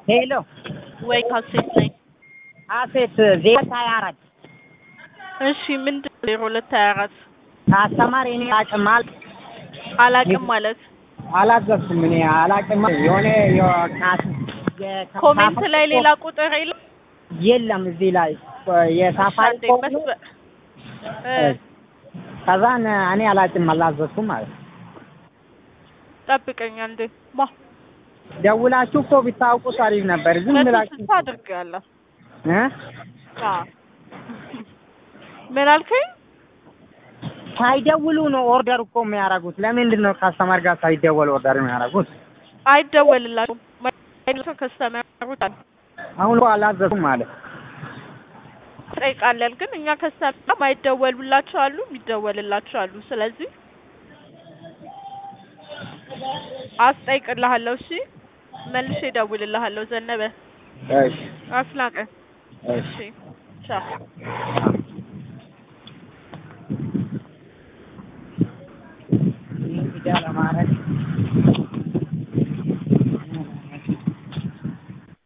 ሄሎ ወይ ካሴት ነኝ። አሴት ዜሮ ሀያ አራት እሺ ምንድን ዜሮ ሁለት ሀያ አራት አስተማሪ እኔ አላቅም አል አላቅም ማለት አላዘዝኩም እኔ አላቅም የሆነ የካስ ኮሜንት ላይ ሌላ ቁጥር የለም። የለም እዚህ ላይ የሳፋሪ አንዴ መስበ- እ ከዛን እኔ አላቅም አላዘዝኩም ማለት ነው። ጠብቀኝ አንዴ ማ ደውላችሁ እኮ ብታውቁት አሪፍ ነበር። ዝም መቶ ብላችሁ ስልሳ አድርጌያለሁ። እ አዎ ምን አልከኝ? ሳይደውሉ ነው ኦርደር እኮ የሚያደርጉት። ለምንድን ነው ካስተማር ጋር ሳይደወል ኦርደር የሚያደርጉት? አይደወልላቸውም። ማይደውል ከስተመሩት አሁን እኮ አላዘዝኩም ማለት ጠይቃለን ግን እኛ ከስተመር ማይደወሉላቸው አሉ፣ የሚደወልላቸው አሉ። ስለዚህ አስጠይቅልሃለሁ። እሺ መልሼ እደውልልሃለሁ። ዘነበ እሺ አስናቀ እሺ እሺ ቻው። ይሄን ቪዲዮ ለማድረግ